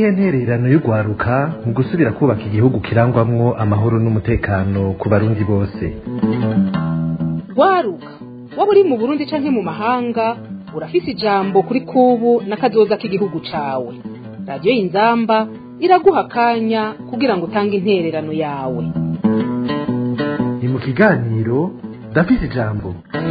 niyihe ntererano y'urwaruka mu gusubira kubaka igihugu kirangwamwo amahoro n'umutekano ku barundi bose rwaruka waba uri mu burundi canke mu mahanga urafise ijambo kuri kubu n'akazoza k'igihugu cawe radiyo y'inzamba iraguha akanya kugira ngo utange intererano yawe ni mu kiganiro ndafise ijambo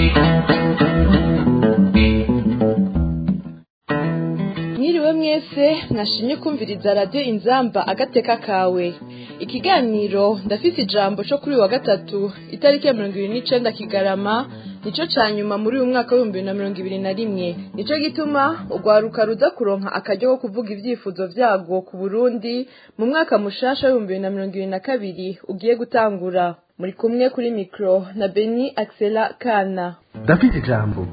mwiriwe mwese mwashimye kumviriza radiyo inzamba agateka kawe ikiganiro ndafise ijambo cyo kuri uyu wa gatatu itariki ya mirongo ibiri n'icenda kigarama nico ca nyuma muri uyu mwaka w'ibihumbi bibiri na mirongo ibiri na rimwe nico gituma urwaruka ruza kuronka akaryo ko kuvuga ivyifuzo vyarwo ku burundi mu mwaka mushasha w'ibihumbi bibiri na mirongo ibiri na kabiri ugiye gutangura muri kumwe kuri mikro na beni axela kana ndafise ijambo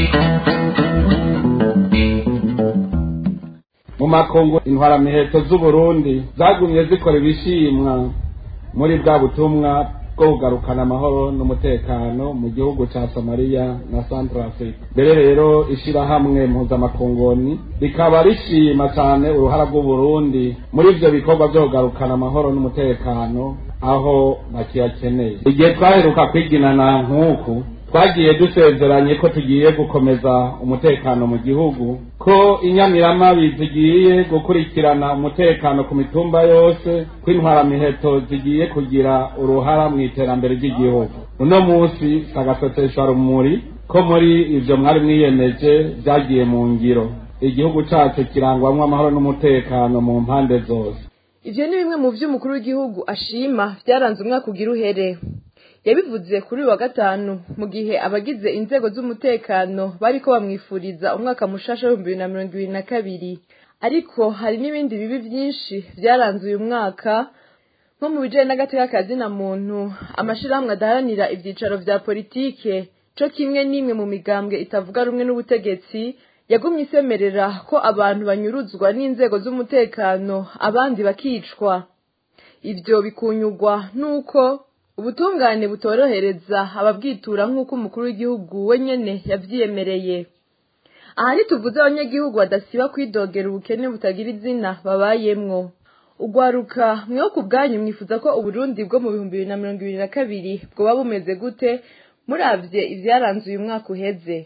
mu makungu intwaramiheto z'uburundi zagumye zikora ibishimwa muri bwa butumwa bwo kugarukana amahoro n'umutekano mu gihugu ca somaliya na central africa mbere rero ishirahamwe mpuzamakungoni rikaba rishima cane uruhara rw'uburundi muri ivyo bikorwa vyo kugarukana amahoro n'umutekano aho bakiyakeneye igihe twaheruka kwiginana nk'uku twagiye dusezeranye ko tugiye gukomeza umutekano mu gihugu ko inyamiramabi zigiye gukurikirana umutekano ku mitumba yose ko intwaramiheto zigiye kugira uruhara mu iterambere ry'igihugu uno munsi sagasoteshwa rumuri ko muri ivyo mwari mwiyemeje vyagiye mu ngiro igihugu cacu kirangwamwo amahoro n'umutekano mu mpande zose ivyo ni bimwe mu vy'umukuru w'igihugu ashima vyaranze umwaka ugira uhere yabivuze kuri uyu wa gatanu mu gihe abagize inzego z'umutekano bariko bamwifuriza umwaka mushasha w'ibihumbi bibiri na mirongo ibiri na kabiri ariko hari n'ibindi bibi vyinshi vyaranze uyu mwaka nko mu bijanye n'agateka ka zina muntu amashirahamwe adaharanira ivyicaro vya politike co kimwe n'imwe mu migambwe itavuga rumwe n'ubutegetsi yagumye isemerera ko abantu banyuruzwa n'inzego z'umutekano abandi bakicwa ivyo bikunyurwa n'uko ubutungane butorohereza ababwitura nk'uko umukuru w'igihugu we nyene yavyiyemereye aha ntituvuze abanyagihugu badasiba kwidogera ubukene butagira izina babayemwo ugwaruka mweho ku bwanyu mwifuza ko uburundi bwo mu bihumbi bibiri na mirongo ibiri na kabiri bwoba bumeze gute muravye ivyaranze uyu mwaka uheze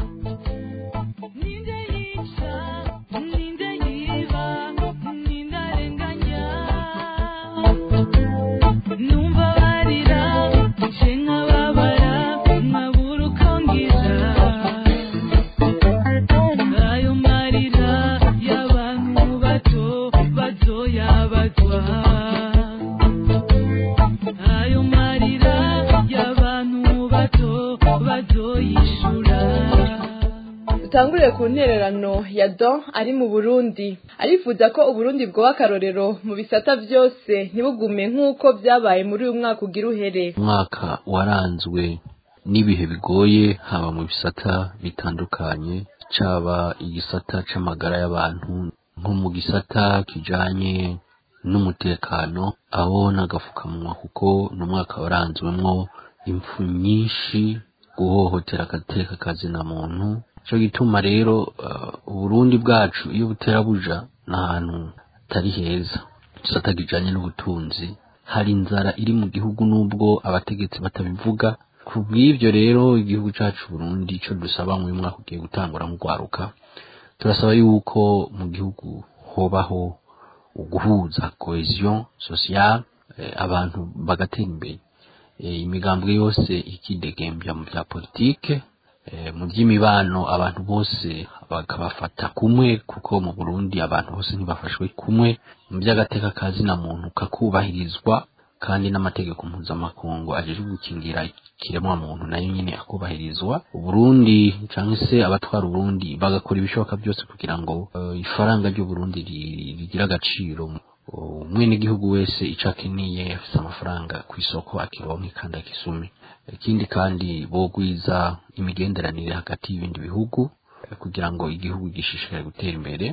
dutanguriye ku ntererano ya don ari mu burundi arifuza ko uburundi bwoba akarorero mu bisata vyose ntibugume nk'uko vyabaye muri uyu mwaka ugira uhere umwaka waranzwe n'ibihe bigoye haba mu bisata bitandukanye caba igisata c'amagara y'abantu nko mu gisata kijanye n'umutekano aho n'agafukamunwa kuko n'umwaka waranzwemwo impfu nyinshi guhohotera agateka kazina muntu cyo gituma rero uburundi bwacu iyo butera buja n'ahantu hatari heza gisata kijanye n'ubutunzi hari inzara iri mu gihugu n'ubwo abategetsi batabivuga ku bw'ivyo rero igihugu cacu burundi ico dusaba mu mwaka ugiye gutangura nk'urwaruka turasaba yuko mu gihugu hobaho uguhuza cohesion sociale abantu bagatera imbere imigambwe yose ikidegembya mu vya politike mu by'imibano abantu bose bakabafata kumwe kuko mu Burundi abantu bose ntibafashwe kumwe mu by'agateka kazina muntu kakubahirizwa kandi n'amategeko mpuzamakungu ajejwe gukingira ikiremwa muntu nayo nyine akubahirizwa uburundi cyangwa se abatwara uburundi bagakora ibishoboka byose kugira ngo uh, ifaranga ry'uburundi rigira agaciro umwene igihugu wese ico akeneye afise amafaranga ku isoko akironke kandi akisume ikindi kandi bogwiza imigenderanire hagati y'ibindi bihugu kugira ngo igihugu gishishikare gutera imbere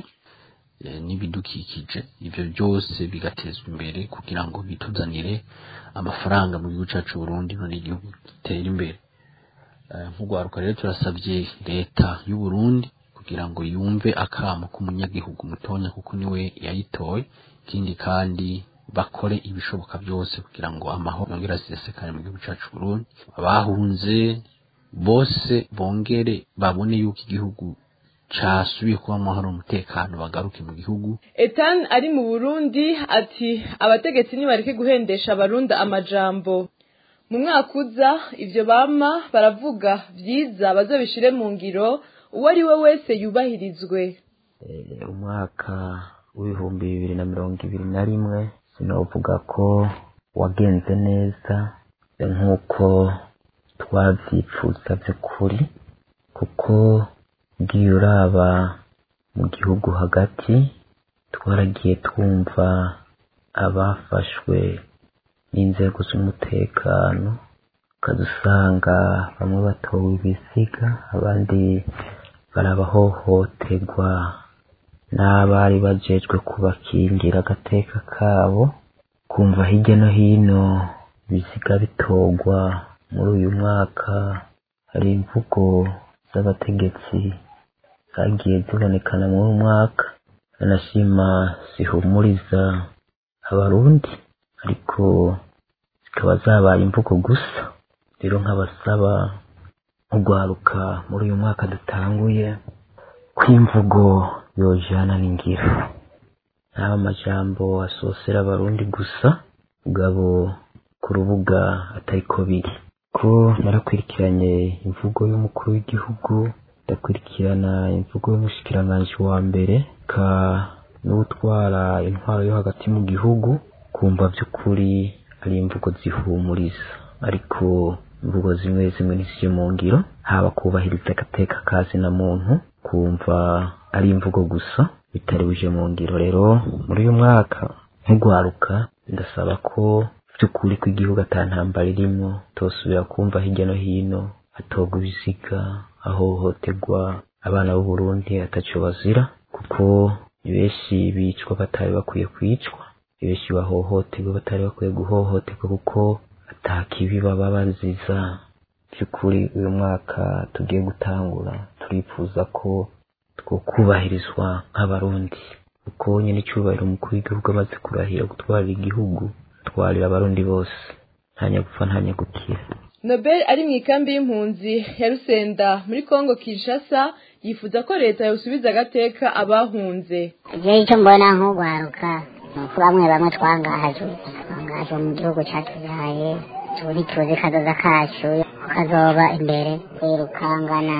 n'ibidukikije ivyo byose bigatezwa imbere kugira ngo bituzanire amafaranga mu gihugu cacu Burundi none igihugu gitera imbere nk'urwaruka rero turasabye leta y'u Burundi kugira ngo yumve akamo k'umunyagihugu mutonya kuko niwe yayitoye ikindi kandi bakore ibishoboka byose kugira ngo amahoro yongere asesekane mu gihugu cyacu Burundi abahunze bose bongere babone yuko igihugu casubiye kuba amahoro umutekano bagaruke mu gihugu Etan ari mu Burundi ati abategetsi nibareke guhendesha abarunda amajambo mu mwaka uza ivyo bama baravuga vyiza bazobishire mu ngiro uwo ari we wese yubahirizwe umwaka w'ibihumbi bibiri na mirongo ibiri na rimwe sinovuga ko wagenze neza nk'uko twavyifuza vy'ukuri kuko ugiye uraba mu gihugu hagati twaragiye twumva abafashwe n'inzego z'umutekano ukadusanga bamwe batowe ibisiga abandi barabahohoterwa n'abari bajejwe kubakingira agateka kabo kumva hirya no hino ibisiga bitorwa muri uyu mwaka hari imvugo z'abategetsi zagiye zibonekana muri uyu mwaka anashima zihumuriza abarundi ariko zikaba zabaye imvugo gusa rero nk'abasaba nk'urwaruka muri uyu mwaka dutanguye kw'imvugo yojana n'ingiro nta amajambo asosera abarundi gusa mugabo ku rubuga atariko biri ko narakurikiranye imvugo y'umukuru w'igihugu ndakurikirana imvugo y'umushikiranganji wa mbere ka n'utwara intwaro yo hagati mu gihugu kumva by'ukuri ari imvugo zihumuriza ariko imvugo zimwe zimwe n'izije mu ngiro haba kubahiriza agateka kazi na muntu kumva ari imvugo gusa bitari buje mu ngiro rero muri uyu mwaka nk'urwaruka ndasaba ko by'ukuri ko igihugu ata ntambara irimo tosubira kumva hirya no hino hatogwa ibisiga ahohoterwa abana b'u Burundi ataco bazira kuko ni benshi bicwa batari bakwiye kwicwa ni benshi bahohoterwa batari bakwiye guhohoterwa kuko ata kibi baba baziza by'ukuri uyu mwaka tugiye gutangura turifuza ko twokubahirizwa nk'abarundi kuko nyine icyubahiro umukuru w'igihugu amaze kurahira gutwarira igihugu atwarira abarundi bose nta nyagupfa nta nyagukira Nobel ari mu ikambi y'impunzi ya Rusenda muri Kongo Kinshasa yifuza ko leta yosubiza agateka abahunze je icyo mbona nk'urwaruka ni uko bamwe bamwe twangajwe twangajwe mu gihugu cyatubyaye turi tuzi kazoza kacu kazoba imbere twirukangana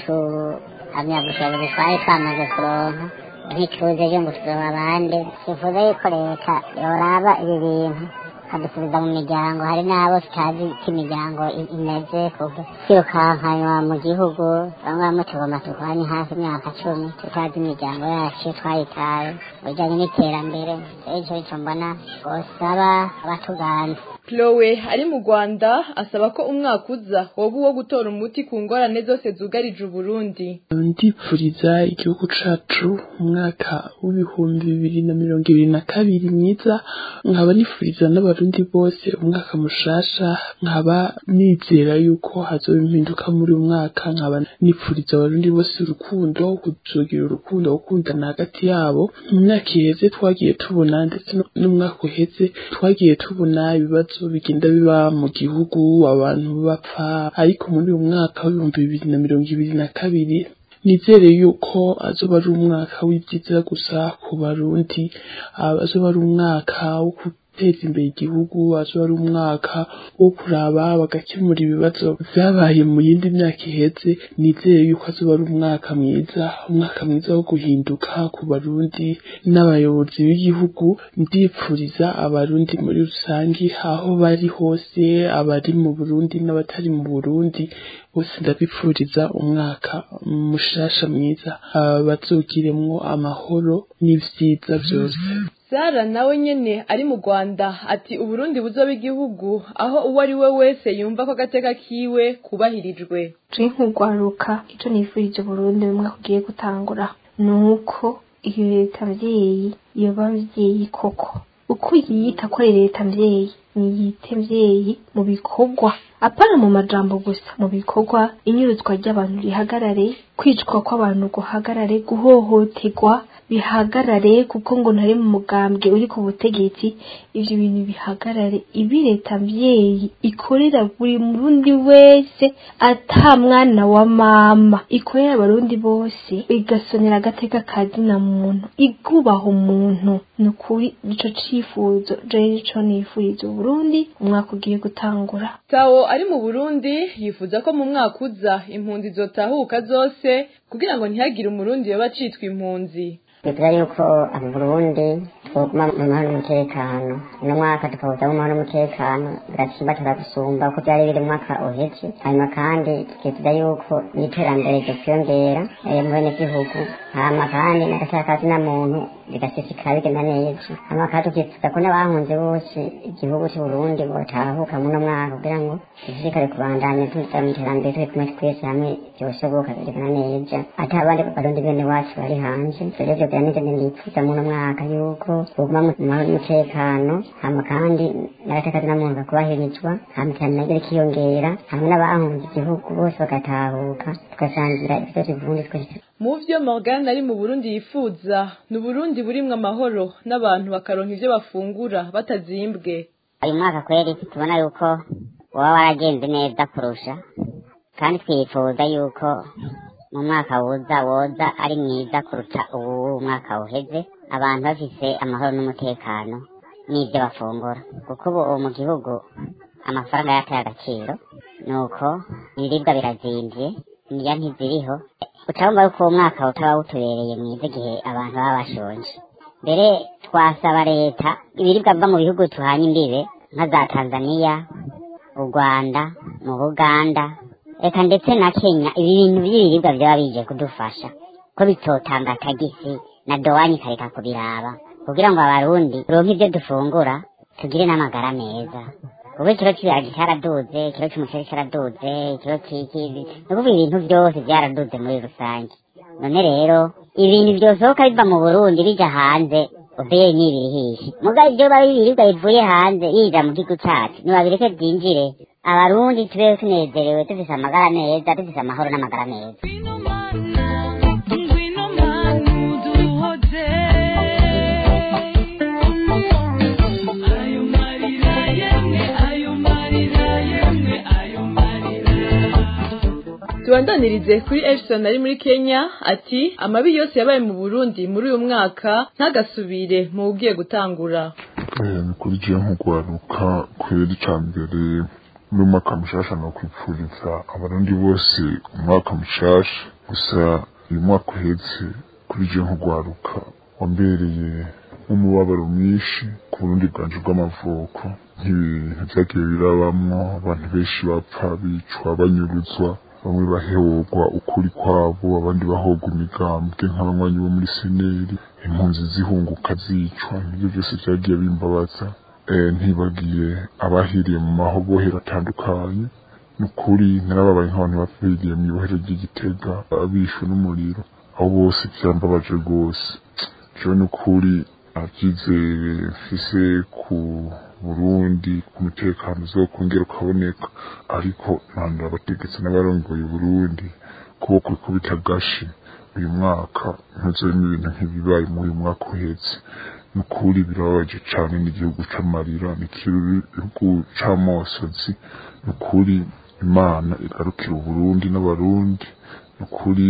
tuhamya bushobozi twari twamaze kuronka ntituze ejo ngo tuzoba abandi twifuza yuko leta yoraba ibi bintu kadusubiza mu miryango hari n'abo tutazi ko imiryango i- imeze kuva twirukankanywa mu gihugu bamwe bamwe tugomba turwanye hafi imyaka cumi tutazi imiryango yacu twayitaye mu bijyanye n'iterambere rero icyo nicyo mbona bosaba abatuganza Chloe ari mu Rwanda asaba ko umwaka uza woba uwo gutora umuti ku ngorane zose zugarije Uburundi ndipfuriza igihugu cacu umwaka w'ibihumbi bibiri na mirongo ibiri na kabiri mwiza nkaba nifuriza n'abarundi bose umwaka mushasha nkaba nizera yuko hazoba impinduka muri uyu mwaka nkaba nifuriza abarundi bose urukundo kuzogira urukundo gukundana hagati yabo mu myaka iheze twagiye tubona ndetse no- n'umwaka uheze twagiye tubona ibibazo bigenda biba mu gihugu abantu bapfa ariko muri uyu mwaka w'ibihumbi bibiri na mirongo ibiri na kabiri nizere yuko azoba ari umwaka w'ibyiza gusa ku barundi ah, azoba ari umwaka wo guteza imbere igihugu azoba ari umwaka wo kuraba bagakemura ibibazo vyabaye mu yindi myaka iheze nizere yuko azoba ari umwaka mwiza umwaka mwiza wo guhinduka ku barundi n'abayobozi b'igihugu ndipfuriza abarundi muri rusange aho bari hose abari mu burundi n'abatari mu burundi bose ndabipfuriza umwaka mushasha mwiza ah, bazogiremwo amahoro n'ivyiza vyose Sara nawe nyene ari mu Rwanda ati Uburundi buzoba igihugu aho uwo ari we wese yumva ko agateka kiwe kubahirijwe turi nk'urwaruka icyo nifurije Burundi mu mwaka ugiye gutangura ni uko iyo leta mvyeyi yoba mvyeyi koko uko yiyita ko ari leta mvyeyi niyite mvyeyi mu bikorwa apana mu majambo gusa mu bikorwa inyuruzwa ry'abantu rihagarare kwicwa kw'abantu guhagarare guhohoterwa bihagarare kuko ngo ntari mu mugambwe uri ku butegetsi ivyo bintu bihagarare ibi leta mvyeyi ikorera buri murundi wese ata mwana wa mama ikorera abarundi bose igasonera agateka kazina muntu igubaha umuntu ni ukuri nico cifuzo jewe nico nifuriza uburundi umwaka ugiye gutangura tawo ari mu burundi yifuza ko mu mwaka uza impunzi zotahuka zose kugira ngo ntihagire umurundi yoba acitwa impunzi bivuga yuko mu burundi twoguma mu mahoro n'umutekano uno mwaka tukawuza mu mahoro n'umutekano bigatsimbatara gusumba uko byari biri mu mwaka uheze hanyuma kandi tukifuza yuko n'iterambere ryokiyongera mu benegihugu hama kandi n'agatakazi na muntu bigasesekara bigenda neza hama kandi tukifuza ko n'abahunze bose igihugu c'uburundi botahuka muno mwaka kugira ngo dushishikare kubandanya tuza mu iterambere turi kumwe twese hamwe vyoshoboka bigenda neza ata abandi barundi bene wacu bari hanze rero ivyo byaneze ndifuza muno mwaka yuko buguma mu mahoro n'umutekano hama kandi n'agatakazi na muntu bakubahirizwa hama iterambere naryo rikiyongera hamwe n'abahunze igihugu bose bagatahuka tugasangira ivyose uburundi twese mu vyo Morgan ari mu Burundi yifuza ni Burundi burimwo amahoro n'abantu bakaronka ivyo bafungura batazimbwe uyu mwaka kweri tubona yuko waba waragenze neza kurusha kandi twifuza yuko mu mwaka wuza woza ari mwiza kuruta uwu mwaka uheze abantu bafise amahoro n'umutekano n'ibyo bafungura kuko ubu mu gihugu amafaranga yataye agaciro nuko ibiribwa birazimvye niya ntiziriho ucabumva yuko uwo mwaka utaba wutubereye mwiza igihe abantu baba bashonje mbere twasaba leta ibiribwa biva mu bihugu tuhanye imbibe nka za tanzaniya u rwanda mu buganda reka ndetse na kenya ibi bintu by'ibiribwa byaba bije kudufasha ko bitotanga tagisi na dowani ikareka kubiraba kugira ngo abarundi turonke ibyo dufungura tugire n'amagara meza ubu ikiro cy'ibiharage cyaraduze ikiro cy'umuceri cyaraduze ikiro cy'ikizi ni ukuvuga ibintu byose byaraduze muri rusange none rero ibintu byosohoka biva mu burundi bija hanze ubeye n'ibirihishe mugabe ibyo biba ibiribwa bivuye hanze yija mu gihugu cacu nibabireke byinjire abarundi tubeho tunezerewe dufise amagara meza dufise amahoro n'amagara meza tubandanirize kuri Edson ari muri Kenya ati amabi yose yabaye mu Burundi muri uyu mwaka ntagasubire mu ugiye gutangura ni kuri jewe nk'ugwaruka kwera ica mbere muri umwaka mushasha no kwipfuriza abarundi bose umwaka mushasha gusa uyu mwaka uhetse kuri jewe nk'ugwaruka wambereye nk'umubabaro mwinshi ku burundi bwanje bw'amavuko nk'ibintu vyagiye birabamwo abantu benshi bapfa bicwa banyuruzwa bamwe bahehorwa ukuri kwabo abandi bahorwa imigambwe nk'abanywanyi bo muri seneri impunzi zihunguka zicwa nibyo byose vyagiye bimbabaza ntibagiye abahiriye mu mahobohero atandukanye nukuri narababaye nk'abantu bapfiriye mu ibohero ry'igitega abishwe n'umuriro abo bose vyambabaje rwose jewe nukuri avyizeye mfise ku burundi ku mutekano uzokongera ukaboneka ariko mpanda abategetsi n'abarongoye burundi kuboko kubita gashi uyu mwaka ntuzorimo ibintu nk'ibibaye muri uyu mwaka uhetse nukuri birababaje cane n'igihugu c'amarira n'igihugu c'amosozi nukuri imana igarukira uburundi n'abarundi nukuri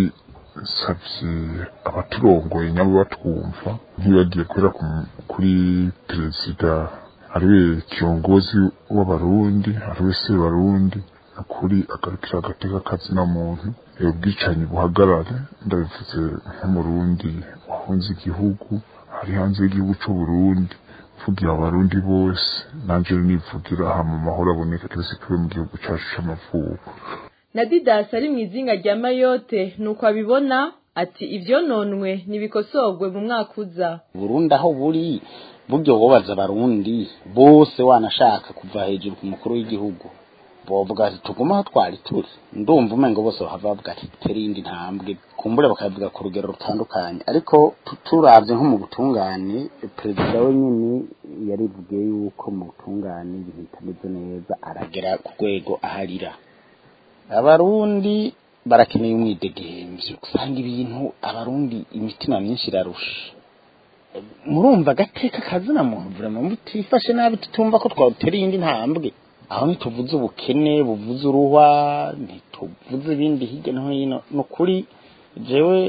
nsavye abaturongoye nyabo batwumva ntibagiye kubera kuri perezida ariwe kiongozi w'abarundi ariwe sebarundi ukuri agarukira agateka kazina muntu ubwicanyi buhagarare ndabivuze nk'umurundi wahunze igihugu ari hanze y'igihugu c'uburundi mvugira abarundi bose nanje nivugira aha mu mahoro aboneka twese tube mu gihugu cacu c'amavuko na Didas ari mu izinga rya Mayotte nuko abibona ati ivyononwe nibikosorwe mu mwaka uza Burundi aho buri buryo wobaza abarundi bose wanashaka kuva hejuru ku mukuru w'igihugu bovuga ati tuguma aho twari turi ndumva umengo bose bahava bavuga ati tere iyindi ntambwe kumbure bakavuga ku rugero rutandukanye ariko turavye nko mu butungane perezida we nyene yarivugiye yuko mu butungane ibintu bitameze neza aragera ku rwego aharira abarundi barakeneye umwidegemvyo usanga ibintu abarundi imitima myinshi irarusha murumva agateka kazina muntu vraiment mutifashe nabi tutumva ko twatera iyindi ntambwe aho ntituvuze ubukene buvuze uruhwa ntituvuze ibindi hirya no hino ni ukuri jewe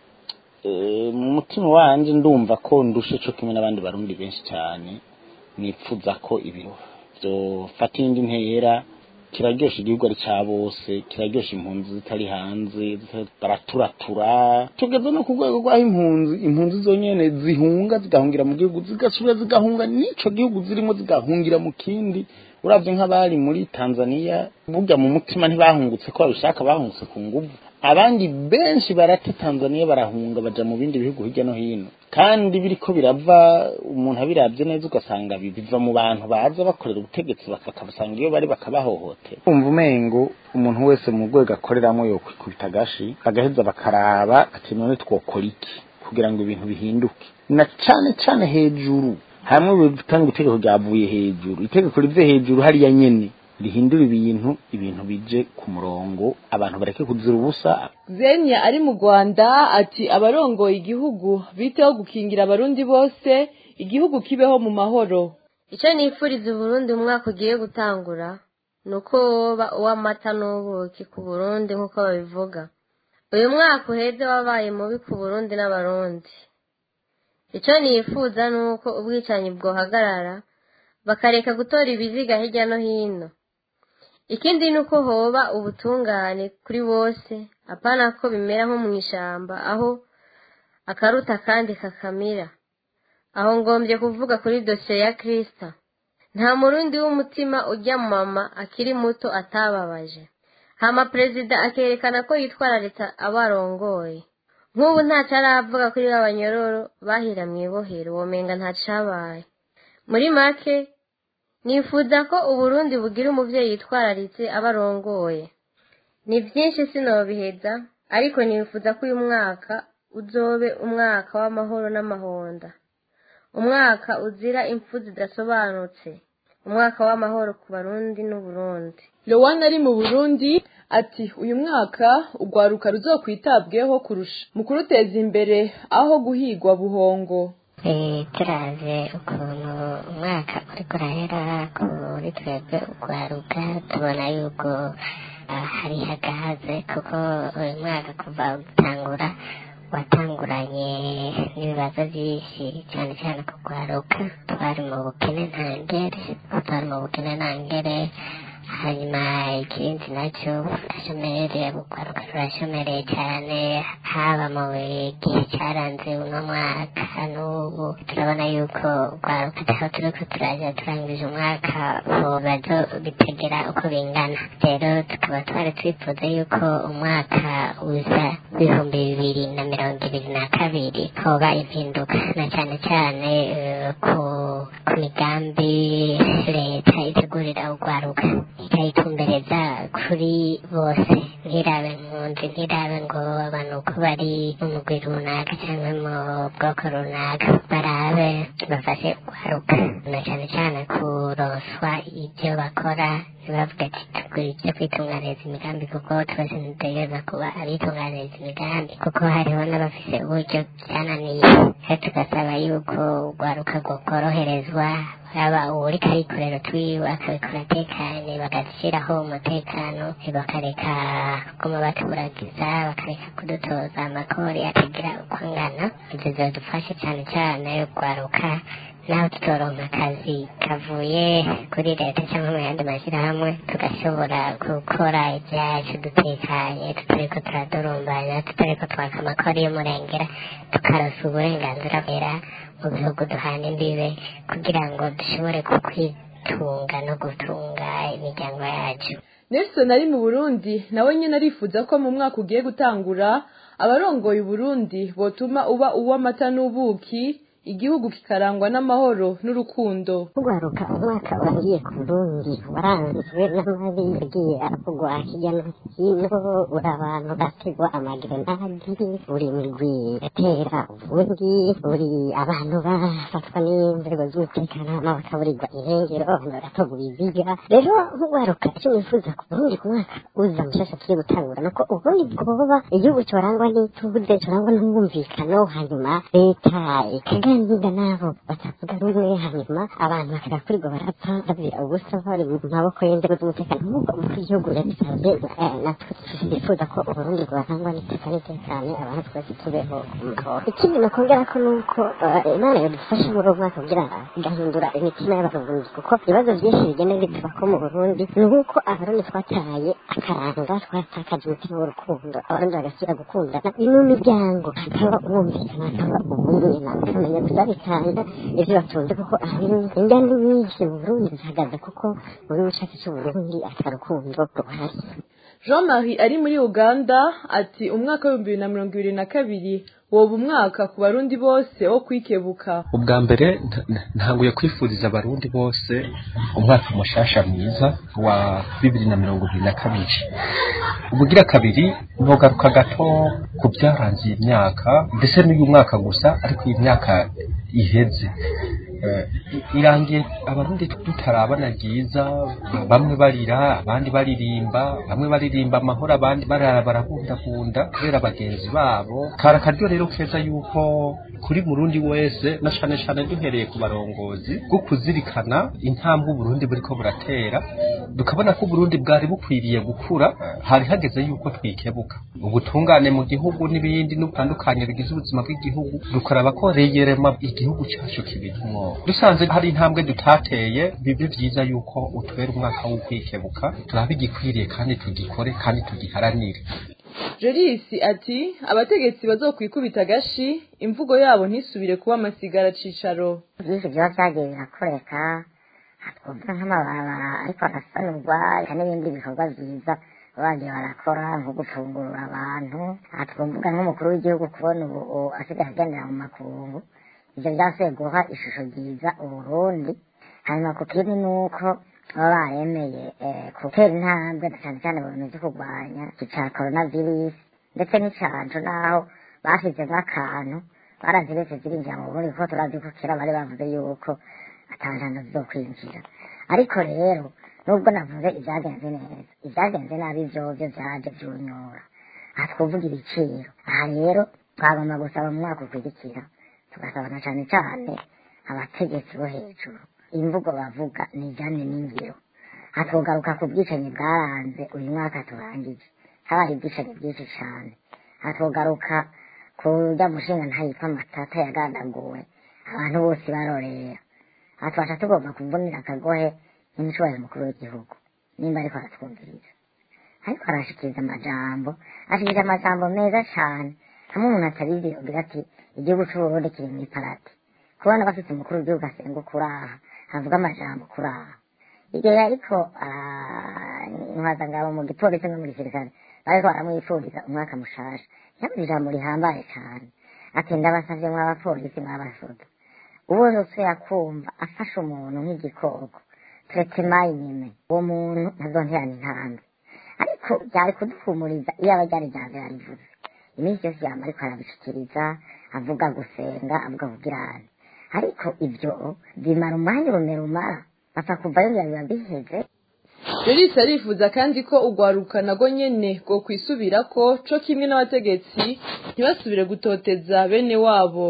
mu mutima wanje ndumva ko ndushe co kimwe n'abandi barundi benshi cyane nipfuza ko ibintu vyofata iyindi ntera kiraryosha igihugu ari ca bose kiraryosha impunzi zitari hanze baraturatura tugeze no ku rwego rw'aho impunzi impunzi zonyene zihunga zigahungira mu gihugu zigasubira zigahunga n'ico gihugu zirimo zigahungira mu kindi uravye nk'abari muri tanzania burya mu mutima ntibahungutse ko babishaka bahungutse ku nguvu abandi benshi barata tanzania barahunga baja mu bindi bihugu hirya no hino kandi biriko birava umuntu abiravye neza ugasanga biva mu bantu baza bakorera ubutegetsi bakabasanga iyo bari bakabahohotera umva umengo umuntu wese mu rwego akoreramo yokwikubita agashi bagaheza bakaraba ati none twokora iki kugira ngo ibintu bihinduke na cane cane hejuru hamwe bitanga itegeko ryavuye hejuru itegeko rive hejuru hariya nyene rihindura ibintu ibintu bije ku murongo abantu bareke kuzira ubusa zenya ari mu rwanda ati abarongoye igihugu biteho gukingira abarundi bose igihugu kibeho mu mahoro icyo nifuriza uburundi umwaka ugiye gutangura ni uko woba uw'amata n'ubuki ku burundi nk'uko babivuga uyu mwaka uheze wabaye mubi ku burundi n'abarundi icyo nifuza ni uko ubwicanyi bwohagarara bakareka gutora ibiziga hirya no hino ikindi ni uko hoba ubutungane kuri bose apana ko bimera nko mu ishyamba aho akaruta kandi kakamira aho ngombye kuvuga kuri dosiye ya kirisita nta murundi w'umutima ujya mama akiri muto atababaje hama perezida akerekana ko yitwararitse abarongoye nk'ubu ntacyo aravuga kuri ba banyororo bahira mu ibohero womenga ntacabaye muri make nifuza ko uburundi bugira umubyeyi yitwararitse abarongoye ni byinshi sinobiheza ariko nifuza ko uyu mwaka uzobe umwaka w'amahoro n'amahonda umwaka uzira impfu zidasobanutse umwaka w'amahoro ku barundi n'uburundi Lowana ari mu Burundi ati uyu mwaka ugwaruka ruzokwitabweho kurusha mu kuruteza imbere aho guhigwa buhongo turaze ukuntu umwaka uri kurahera kuri twebwe ugwaruka tubona yuko hari hagahaze kuko uyu mwaka kuva gutangura watanguranye n'ibibazo byinshi cyane cyane kugwaruka twari mu bukene ntangere twari mu bukene ntangere hanyuma ikindi nacyo urashomere gukwaruka rurashomereye cyane haba mu gihe cyaranze uno mwaka n'ubu turabona yuko ugwaruka aho turi ko turajya turangije umwaka bibazo bitegera uko bingana rero tukaba twari twifuza yuko umwaka uza w'ibihumbi bibiri na mirongo ibiri na kabiri hoba impinduka na cyane cyane ku ku migambi leta itegurira ugwaruka ikayitumbereza kuri bose ntirabe impunzi ntirabe ngo abantu uko bari mu mugwi runaka cyangwa mu bwoko runaka barabe bafashe ugwaruka na cyane cyane kuronswa ibyo bakora ntibavuga ati tugura ibyo kwitunganiriza imigambi kuko twese ntidutegereza kuba abitunganiriza imigambi kuko hariho n'abafise uburyo byananiye rero tugasaba yuko ugwaruka rwokoroherezwa yaba uri karikorero twiwe akabikora atekanye bagashyiraho umutekano bakareka kuguma baturagiza bakareka kudutoza amakori atagira uko angana ibyo zidufashe cyane cyane rwaruka naho tutoronka akazi kavuye kuri leta cyangwa mu yandi mashyirahamwe tugashobora gukora ibyacu dutekanye tutariko turadurumbanya tutariko twaka amakori y'umurengera tukarosa uburenganzira bwera mu bihugu duhana imbibe kugira ngo dushobore kukwitunga no gutunga imiryango yacu Nelson ari mu Burundi nawe nyine arifuza ko mu mwaka ugiye gutangura abarongoye Burundi botuma uba uw'amata n'ubuki igihugu kikarangwa n'amahoro n'urukundo kugaruka umwaka urangiye ku burundi waranzwe n'amabi yagiye aravugwa hirya no hino buri abantu bategwa amagerenadi buri migwi igatera ubundi buri abantu bafatwa n'inzego z'umutekano hama bakaburirwa irengero abantu bagatorwa ibiziga rero nk'ugaruka icyo nifuza ku burundi ku mwaka uza mushasha tugiye gutangura nuko uburundi bwoba igihugu corangwa n'ituze corangwa n'umwumvikano hanyuma leta ikaganira n'abo batavuga rumwe hanyuma abantu bakagakurirwa barapfa babira ubusa bari mu maboko y'inzego z'umutekano nk'uko umukuru w'igihugu yabisabye eh, natwe twifuza ko uburundi bwarangwa n'iteka n'itekane abantu twese tubeho mu mahoro ikindi nakongera ko nuko eh, imana yadufasha muri uwo mwaka kugira igahindura imitima y'abarundi kuko ibibazo byinshi bigenda bitubako mu burundi ni uko abarundi twataye akaranga twatakaje umutima w'urukundo abarundi bagasubira gukundana mu miryango hakaba umwumvikana hakaba ubumwe bakamenya gusabikanya ivyo batunze kuko ahanini inganda nyinshi mu burundi zihagaze kuko mu gihugu cacu c'uburundi ata rukundo ruhari jean marie ari muri uganda ati umwaka w'ibihumbi bibiri na mirongo ibiri na kabiri woba umwaka ku barundi bose wo kwikebuka ubwa mbere nta- nta- ntanguye kwifuriza abarundi bose umwaka mushasha mwiza wa bibiri na mirongo ibiri na kabiri ubugira kabiri nogaruka gato ku byaranze iyi myaka ndetse n'uyu mwaka gusa ariko iyi myaka iheze Eh, irangiye abarundi tutarabana ryiza bamwe barira abandi baririmba bamwe baririmba amahoro abandi barara barabundabunda kubera bagenzi babo kari akaryo rero keza yuko kuri murundi wese na cane cane duhereye ku barongozi bwo kuzirikana intambwe uburundi buriko buratera tukabona ko uburundi bwari bukwiriye gukura hari hageze yuko twikebuka ubutungane mu gihugu n'ibindi n'ubutandukanye bigize ubuzima bw'igihugu dukaraba ko reyerema igihugu cyacu kibirimwo dusanze hari intambwe dutateye bibe vyiza yuko utubera umwaka wo kwikebuka turabe igikwiriye kandi tugikore kandi tugiharanire jorisi ati abategetsi bazokwikubita agashi imvugo yabo ntisubire kuba amasigara cicaro byinshi biba byagiye birakoreka twavuga nk'amabara ariko arasanurwa eka n'ibindi bikorwa byiza bagiye barakora nko gufungurira abantu aha twavuga nk'umukuru w'igihugu kubona ubu asigaye agendera mu makungu ibyo byasubiye guha ishusho ryiza uburundi hanyuma ku kindi ni uko baba baremeye eh, gutera intambwe cyane cyane mu bintu byo kurwanya iki cya coronavirus ndetse n'icanco naho bashyizemo akantu baraziretse zirinjira mu burundi kuko turazi ko kera bari bavuze yuko atanjana zo kwinjira ariko rero nubwo navuze ibyagenze neza ibyagenze nabi vyovyo vyaje vyunyura aha twovuga ibiciro aha rero twagomba gusaba mu mwaka ukurikira tugasaba na cane cane abategetsi bo hejuru imvugo bavuga ni ijanye n'ingiro hatugaruka ku bwicanyi bwaranze uyu mwaka turangije habaye ubwicanyi bwinshi cane hatugaruka ku rya mushinga ntayitwa matata yagandaguwe abantu bose barorera aha twaca tugomba kuvunira akagohe n'umushobora mukuru w'igihugu nimba ariko aratwumviriza ariko arashikiriza amajambo ashikiriza amajambo meza cane hamwe umuntu atabizi yogira ati igihugu c'uburundi kiri mw'iparati kubona bafite umukuru w'igihugu asenga ukuraha havuga amajambo kuraha igihe ariko intwazangabo mu gipolisi no mu gisirikare bariko baramwifuriza umwaka mushasha yavuze ijambo rihambaye cane ati ndabasavye mw'abapolisi mw'abasoda uwo yose yakumva afashe umuntu nk'igikoko turetse mayinime uwo muntu ntazonterana intambwe ariko byari kuduhumuriza iyo aba ryari rya mbere yarivuze iminsi yose yama ariko arabishikiriza avuga gusenga avuga kubwirana ariko ibyo bimara umwanya urume rumara bapfa kuvayo biba biba biheze jorisi arifuza kandi ko urwaruka nago nyene rwo kwisubirako co kimwe n'abategetsi ntibasubire gutoteza bene wabo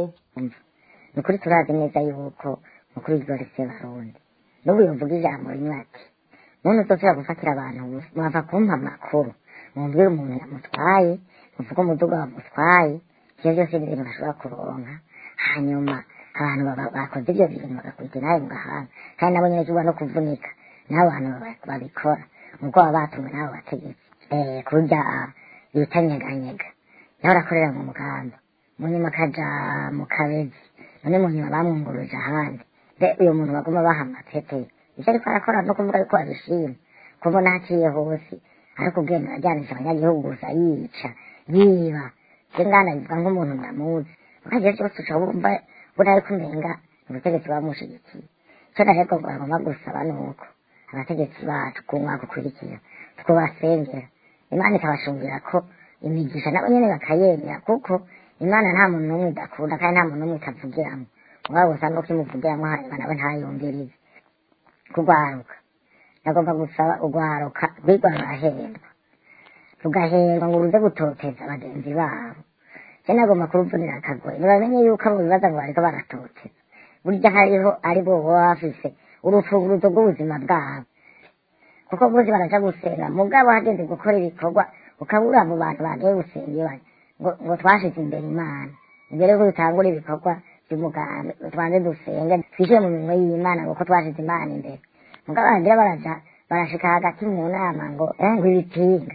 ni ukuri turazi neza yuko mukuru w'igihugu se barundi n'ubu yovuga ijambo rimwe ati muntu uzosubira gufatira abantu mwava kumpa amakuru mumbwire umuntu yamutwaye muvuge umuduga wamutwaye ivyo vyose ni ibintu bashobora kuronka hanyuma abantu baba- bakoze ivyo bintu bagakurikira nawe mu gahanga kandi nabo nyene tuba no kuvunika n'abo bantu baba- babikora nuko baba batumwe n'abo bategetsi Eh, kurya bita nyeganyega nawe arakorera mu mugamba mu nyuma akaja mu kabezi none mu nyuma bamwunguruje ahandi mbe uyo muntu baguma baha amapete ivyo ariko arakora no kuvuga yuko abishima kubona haciye hose ariko ubwenge ajyanisha abanyagihugu gusa yica yiba je ngana bivuga nk'umuntu ndamuzi ukagiye cyose uca wumva ubwo nari kumenga ubutegetsi bamushigikiye icyo narego bagomba gusaba ni uko abategetsi bacu ku mwaka ukurikira twubasengera imana ikabashungira ko imigisha nabo nyene bakayemera kuko imana nta muntu n'umwe idakunda kandi nta muntu n'umwe itavugiramo mugabo gusa nuko imuvugiramo hanyuma nawe ntayumvirize kugwaruka nagomba gusaba ugwaruka rwigwa rurahendwa rugahendwa ngo ruze gutoteza bagenzi babo je nagomba kuruvunira akagoye ntibamenye yuko abo bibaza ngo bariko baratoteza burya hariho ari bo baba bafise urufunguruzo rw'ubuzima bwabo kuko bose baraja gusenga mugabo hageze gukora ibikorwa ukabura abo bantu bagiye gusenga iyo bari ngo ngo twashize imbere imana imbere yuko dutangura ibikorwa by'umugambi tubanze dusenge twishyire mu minwe y'imana kuko twashize imana imbere mugabo bagira baraja barashika hagati mu nama ngo eh ngo ibitinga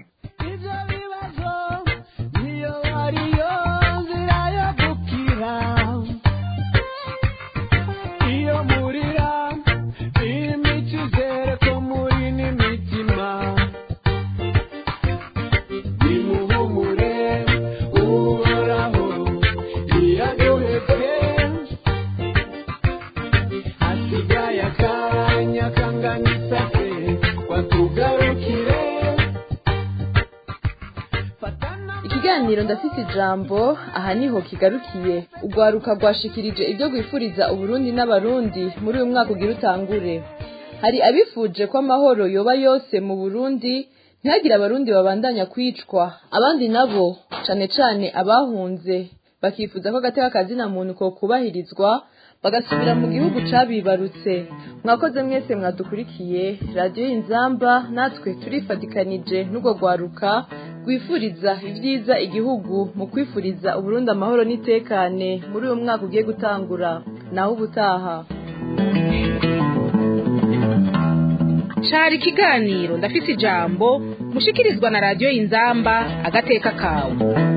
ikiganiro ndafite ijambo aha niho kigarukiye urwaruka rwashikirije ibyo rwifuriza uburundi n'abarundi muri uyu mwaka ugira utangure hari abifuje ko amahoro yoba yose mu burundi ntihagire abarundi babandanya kwicwa abandi nabo cane cane abahunze bakifuza ko agateka kazina muntu ko kubahirizwa bagasubira mu gihugu cabibarutse mwakoze mwese mwadukurikiye radiyo y'inzamba natwe turifatikanije n'urwo rwaruka rwifuriza ibyiza igihugu mu kwifuriza uburundi amahoro n'itekane muri uyu mwaka ugiye gutangura naho ubutaha cari ikiganiro ndafise ijambo mushikirizwa na radiyo y'inzamba agateka kawe